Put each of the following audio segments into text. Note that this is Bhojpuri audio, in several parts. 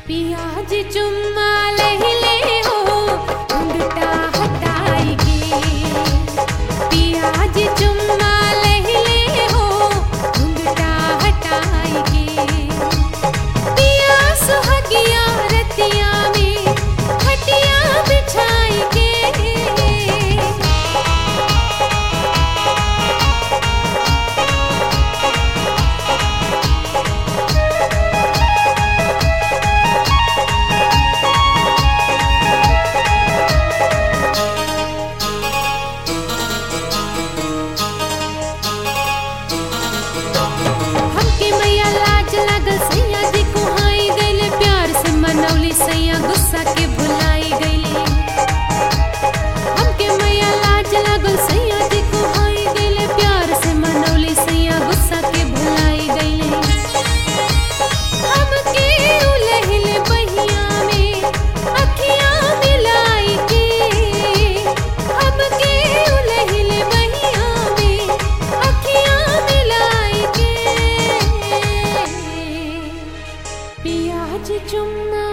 पियाज चुम्मा लहिले हो घुंघटा हटाई के पियाज चुम्मा लहिले हो घुंघटा हटाई के पिया सुहगिया रतिया में खटिया बिछाई के हमके मैया लाज लागल सैया जी कुहाई गईले प्यार से मनौली सैया गुस्सा के भुलाई गईले हमके मैया लाज लागल सैया जी कुहाई गईले प्यार से मनौली सैया गुस्सा के भुलाई गईले हमके उलहिले बहिया में अखियां मिलाई के हमके उलहिले बहिया में अखियां मिलाई के पियाज चुम्मा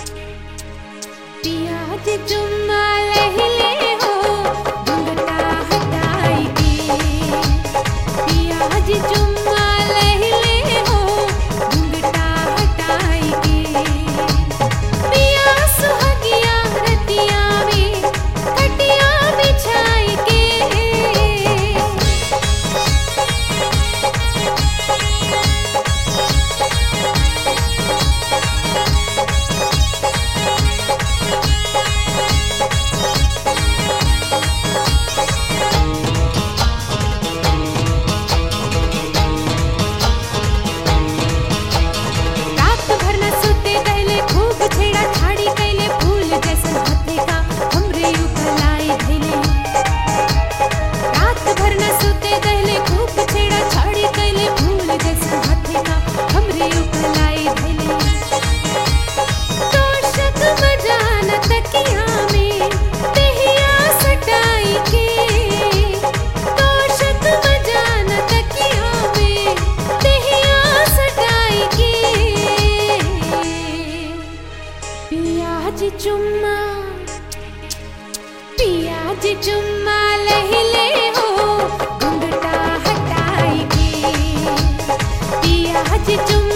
पियाज चुम्मा लहिले हो घुंघटा हटाई के पियाज चुम्मा लहिले हो घुंघटा हटाई के पिया सुहगिया रतिया में खटिया बिछाई के रात भर न सुते गईले खूब छेड़ा छाड़ी कैले फूल जैसन हाथे का हमरे ऊपर लाई धैले रात भर न सुते गईले खूब छेड़ा छाड़ी कैले फूल जैसन हाथे का हमरे ऊपर लाई धैले तोशक बजान तकिया में देहिया सटाई के तोशक बजान तकिया में देहिया सटाई के पियाज चुम्मा पियाज चुम्मा लहिले हो घुंघटा हटाई के पियाज चुम्मा